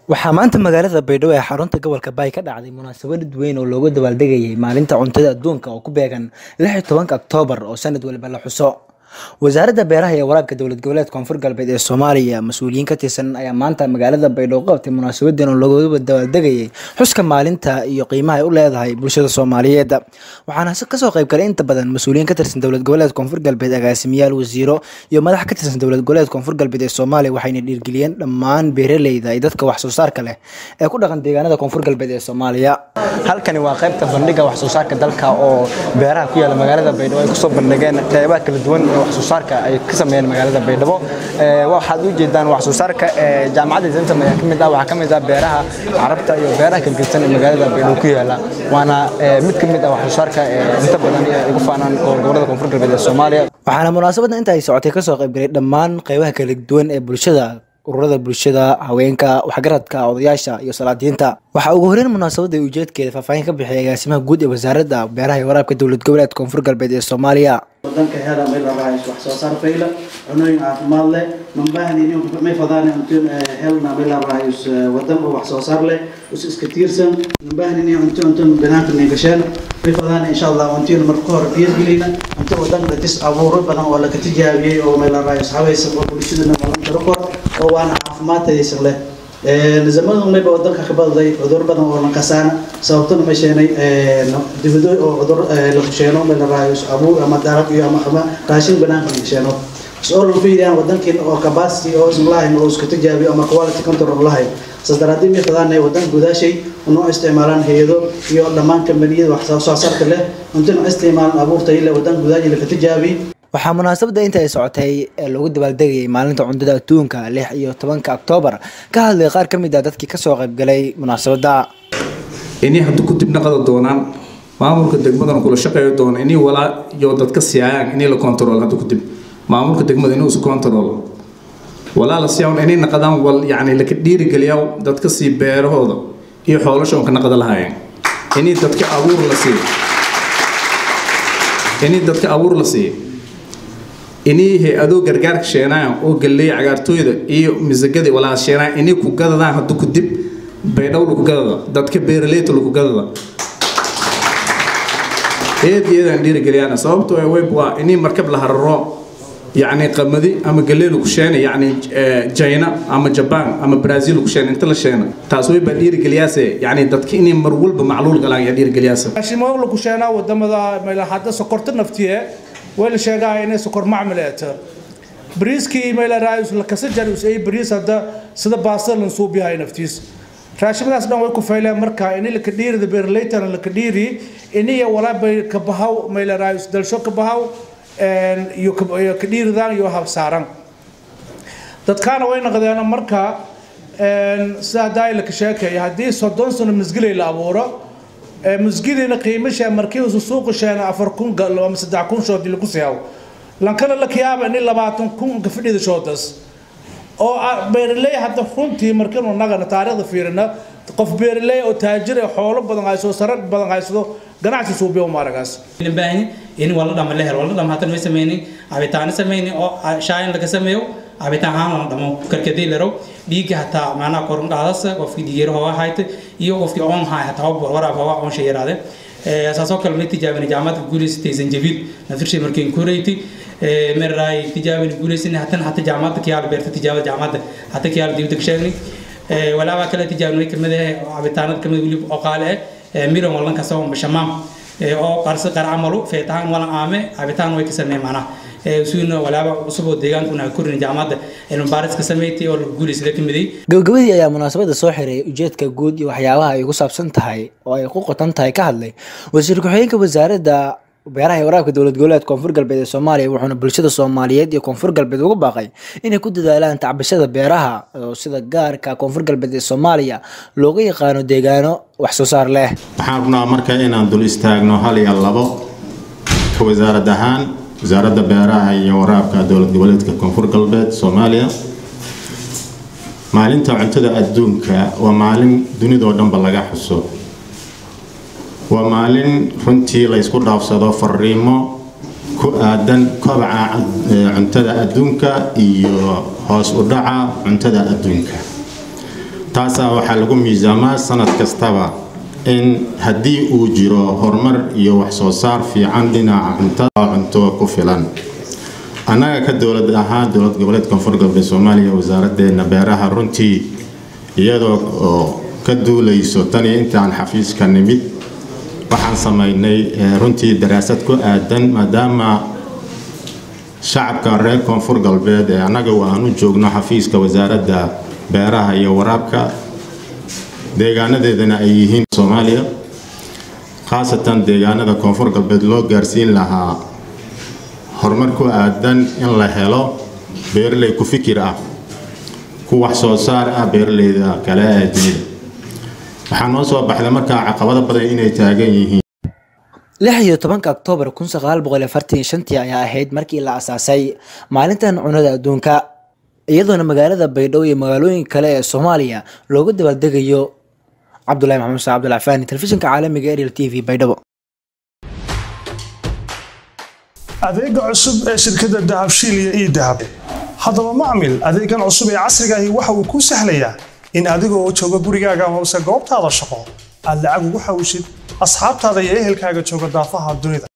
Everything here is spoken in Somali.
waxaa maanta magaalada baydhabo ee xarunta gobolka baay ka dhacday munaasabad weyn oo loogu dabaaldegayay maalinta cuntada adduunka oo ku beegan lix iyo tobanka oktoobar oo sanad waliba la xuso wasaaradda beeraha iyo waraabka dowlad goboleed koonfur galbeed ee soomaaliya mas-uuliyiin ka tirsan ayaa maanta magaalada baydhabo qabtay munaasabadan oo loogu dabaaldegayay xuska maalinta iyo qiimaha ay u leedahay bulshada soomaaliyeed waxaana kasoo qayb galay inta badan mas-uuliyiin ka tirsan dowlad goboleed koonfur galbeed agaasimiyaal wasiiro iyo madax ka tirsan dowlad goboleed koonfur galbeed ee soomaaliya waxayna dhiirgeliyeen dhammaan beeraleyda iyo dadka wax soo saarka leh ee ku dhaqan deegaanada koonfur galbeed ee soomaaliya halkani waa qaybta bandhiga wax soo saarka dalka oo beeraha ku yaala magaalada baydhabo ay kusoo bandhigeen qeybaha kala duwan ee wax soo saarka ay ka sameeyeen magaalada baydhabo waxaad u jeedaan wax soo saarka jaamacadda zentam ayaa kamid ah waxaa kamid ah beeraha carabta iyo beeraha kalgedsan ee magaalada baydhabo ku yaala waana mid kamid ah wax soo saarka inta badan ay ugu faanaan gobolada koonfur galbeed ee soomaaliya waxaana munaasabadda inta ay socotay kasoo qaybgalay dhammaan qeybaha kala duwan ee bulshada ururada bulshada haweenka waxgaradka odayaasha iyo salaadiinta waxaa ugu horeyn munaasabadda ujeedkeeda faahfaahin ka bixiyay agaasimaha guud ee wasaaradda beeraha iyo waraabka dowlad goboleed koonfur galbeed ee soomaaliya wadanka hela may labahays wax soo saar fayla cunooyin caafimaad leh mambaahnin may fadaan cuntoon helna may labahays wadan oo wax soo saar leh us iska tiirsan mambaahnin cunto cunto banaanka ningasheen may fadaan insha allah cuntoon marka hore dhiirgelina cunto wadanka dis abuuro badan oo laga tijaabiyey oo may labahays hawaysa oo bulshadana malan karo kor oo waana caafimaadtaysa leh nidaamada mayba wadanka ka badday cudur badan oo lankasaana sababtuna ma sheenay dibado oo cudur la kusheeno ma la raayo abuur ama darab iyo ama ama raashin banaanka la kusheeno soo lagu fiiriyaan wadankiin oo capacity oo isma lahayn oo isku tijaabiyo ama quality control lahayn sadaraadii mi qadaanay wadan gudaashay inuu isticmaalaan hayado iyo dhammaan kambaniyada wax soo saarka leh intuna isticmaalaan abuurta ila wadan gudaaji la tijaabiyo waxaa munaasabadda inta ay socotay ee loogu dabaaldegayay maalinta cuntada adduunka lix iyo tobanka oktoobar ka hadlay qaar ka mid ah dadkii kasoo qaybgalay munaasabadda inay haddu ku dibnaqada doonaan maamulka degmadana kula shaqeeyo doona inay walaa iyo dadka siyaayaan inay la control haddu ku dib maamulka degmada inuu isu control walaa la siyaa inay naqadaan wal yacni laka dhiirigeliyaa dadka sii beerahooda iyo xoolasha ka naqada lahaayeen inay dadka abuur la siiyo inay dadka abuur la siiyo inay hay-adoo gargaarka sheenayan oo galley cagaartooyda iyo misagada walaa sheenayan inay ku gadadaan haddu ku dib baydhow lagu gadada dadka beeraleyta lagu gadada eed iyadaan dhiirigeliyaan sababtoo ee web waa inay markab la hararo yacni qamadi ama galley lagu sheena yacni china ama jaban ama brazil lagu sheena inta la sheena taas way baa dhiirigeliyaase yacni dadka inay mar walba macluul galaan yaa dhiirigeliyaase raashimo lagu sheenaa wadamada hadda sokorta naftiye way la sheegaa inay sokor macmil ee ta bariiskii mayla raayus la kasa jar us ay bariis hadda sida baasada lan suub yahay naftiis raashimadaas dhan way ku fayleen marka in la kadhiirida beerleytana la kadhiiri iniya walaa bay ka bahaw mayla raayus dalsho ka bahaw iyo kadhiiridan iyo habsaaran dadkaana way noqdeen marka sida daay la ka sheekaya haddii soddon sano misgilay la abuuro musgidiina qiimasha markii uu suuqa sheena afar kun gal ama saddex kun shood lagu siyaw lankala la kiyaaba in labaatan kun ka fadhida shoodas oo beeraley hadda runtii markiinu nagana taariikhda fiirina qof beeraley oo taajir ee xoolo badan hayso sare badan haysado ganacsi suubiyo maaragaas baahni in wala dhama la helo wala dhama hatan way sameeyeen abitaana sameeyeen oo shaayin laga sameeyo abitaan aan la dhamo karkadii laro dhiigga hataa maanaa korun dhaadasa qofkii dhigeero hoo hayta iyo qofkii oon hay hataa waraab hoo oon shayiraade saasoo kale may tijaabin jaamacadda guuleysatay zanjabiil naftirshay markeen kureyti meeraay tijaabin guuleysan hatan hata jaamacadda kiyaal beerta tijaabada jaamacadda hata kiyaal dibda kasheegnay walaaba kale tijaabinay kamid ah abitaanada kamid wili oo qaale ah miran walan kasoo bashamaam oo qarsa qar camalu feetaan wala aame abitaan way ka sameeyeen macnaha suuna walaaba cusub oo deegaankuna korin jaamacadda cilmi baaris ka sameeytay oo lagu guuleysada ka miday gabagabadii ayaa munaasabadda soo xiray ujeedka guud iyo waxyaabaha ay ugu saabsan tahay oo ay ku qotan tahay ka hadlay wasiir ku-xigeenka wasaaradda beeraha iyo waraabka dowlad goboleed koonfur galbeed ee soomaaliya wuxuuna bulshada soomaaliyeed iyo koonfur galbeed ugu baaqay inay ku dadaalaan tacbashada beeraha oo sida gaarka koonfur galbeed ee soomaaliya looga yaqaano deegaano wax soo saar leh waxaan rabnaa marka inaan dul istaagno hal iyo labo ka wasaarad ahaan wasaaradda beeraha iyo waraabka dowlad goboleedka koonfur galbeed soomaaliya maalinta cuntada adduunka waa maalin dunidoo dhanba laga xuso waa maalin runtii la ysku dhaafsado fariimo ku aadan kobaca cuntada adduunka iyo hoos u dhaca cuntada adduunka taasaa waxaa lagu miisaamaa sanad kastaba in haddii uu jiro horumar iyo wax soo saar fiican dhinaca cuntada cunto ku filan annaga ka dowlad ahaan dowlad goboleed koonfur galbeed soomaaliya wasaaraddeena beeraha runtii iyadoo oo ka duulayso tan iyo intaan xafiiska nimid waxaan samaynay runtii daraasad ku aadan maadaama shacabka reer koonfur galbeed ee annaga aan u joogno xafiiska wasaaradda beeraha iyo waraabka deegaanadeedana ay yihiin soomaaliya khaasatan deegaanada koonfur galbeed loo gaarsiin lahaa horumar ku aadan in la helo beeraley ku fikir ah ku wax soo saar ah beeraleyda kale ee dunida waxaa noo soo baxday markaa caqabado badan inay taagan yihiin lix iyo tobanka oktoobar kun sagaal boqol iyo afartan iyo shantii ayaa ahayd markii la asaasay maalintan cunada adduunka iyadoona magaalada baydhabo iyo magaalooyin kale ee soomaaliya looga dabaaldegayo cabdulahi maxamed muuse cabdulcafaani telefishinka caalamiga ariel t v baydhabo adeega cusub ee shirkadda dahabshiil iyo ii dahab haddaba macmil adeegan cusub ee casriga ahi waxa uu kuu sahlayaa in adigoo jooga gurigaaga hoose goobtaada shaqo aad lacag ugu xawshid asxaabtaada iyo ehelkaaga jooga daafaha dunida